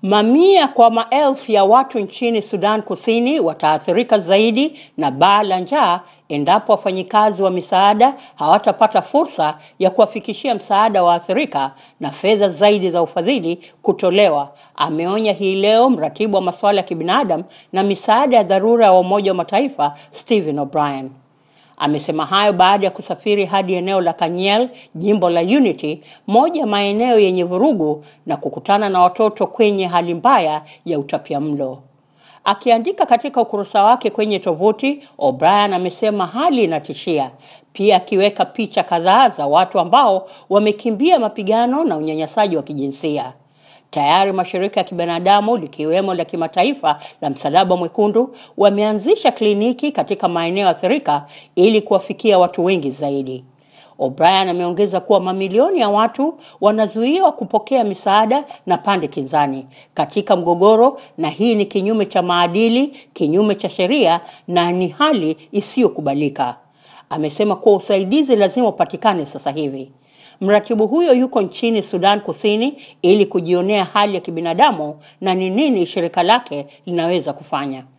Mamia kwa maelfu ya watu nchini Sudan Kusini wataathirika zaidi na baa la njaa endapo wafanyikazi wa misaada hawatapata fursa ya kuwafikishia msaada waathirika na fedha zaidi za ufadhili kutolewa, ameonya hii leo mratibu wa masuala ya kibinadamu na misaada ya dharura wa Umoja wa Mataifa Stephen O'Brien. Amesema hayo baada ya kusafiri hadi eneo la Kanyel, jimbo la Unity, moja ya maeneo yenye vurugu na kukutana na watoto kwenye hali mbaya ya utapiamlo. Akiandika katika ukurasa wake kwenye tovuti, O'Brien amesema hali inatishia, pia akiweka picha kadhaa za watu ambao wamekimbia mapigano na unyanyasaji wa kijinsia. Tayari mashirika ya kibinadamu likiwemo la kimataifa la Msalaba Mwekundu wameanzisha kliniki katika maeneo athirika ili kuwafikia watu wengi zaidi. O'Brien ameongeza kuwa mamilioni ya watu wanazuiwa kupokea misaada na pande kinzani katika mgogoro, na hii ni kinyume cha maadili, kinyume cha sheria na ni hali isiyokubalika. Amesema kuwa usaidizi lazima upatikane sasa hivi. Mratibu huyo yuko nchini Sudan Kusini ili kujionea hali ya kibinadamu na ni nini shirika lake linaweza kufanya.